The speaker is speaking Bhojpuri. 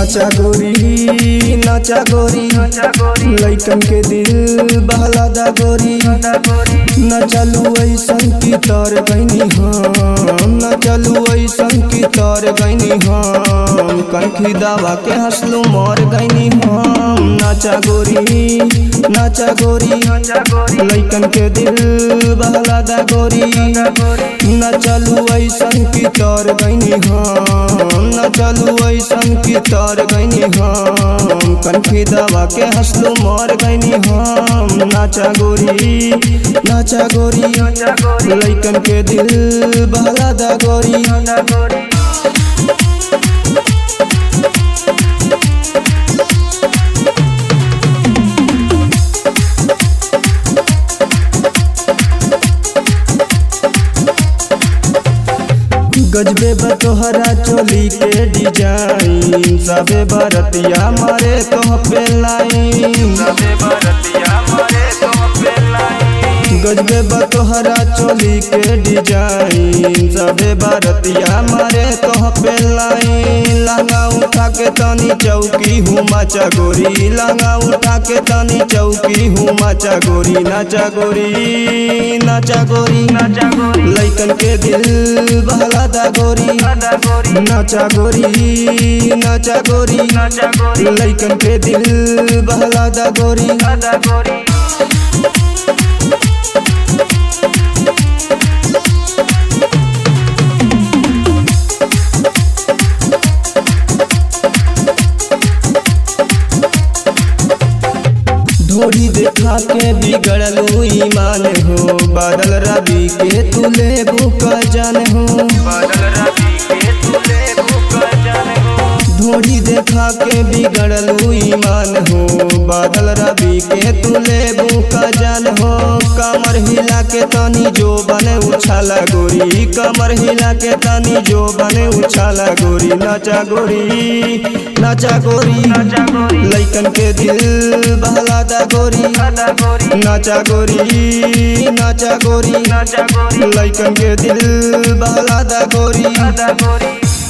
नाचा गोरी नाचा गोरी लइकन के दिल बहला दा गोरी न चलू ऐसन की तर गईनी हम न चलू ऐसन की तर गईनी हम कनखी दवा के हंसलू मर गईनी हम नाचा गोरी नाचा गोरी लइकन के दिल बहला दा गोरी न चलू ऐसन की तर गईनी हम न चलू ऐसन की तर गईनी हम कनखी दवा के हंसलू मर गईनी हम नाचा गोरी नाचा गोरी लइकन के दिल बहला दा गोरी गजबे बतोहरा चोली के डिजाइन सबे बरतिया मारे तोह पे लाइन गजबे बतोहरा चोली के डिजाइन सबे बरतिया मारे तोह पे लाइन लहंगा उठा के तनी चौकी हूँ माचा गोरी लहंगा उठा के तनी चौकी हूँ माचा गोरी नाचा गोरी नाचा गोरी लइकन के दिल बहला दा गोरी नाचा गोरी नाचा गोरी लइकन के दिल बहला दा गोरी ढोरी देखा के बिगड़लू ईमान हो बादल रवि के तुले बुक जान हो ढोरी देखा के बिगड़लू ईमान हो बादल रवि के तुले बुक जान हो कमर हिला के तनी जो बने उछाला गोरी कमर हिला के तनी जो बने उछाला गोरी नाचा गोरी नाचा गोरी लइकन के दिल बहला दा गोरी नाचा गोरी नाचा गोरी लइकन के दिल बहला दा गोरी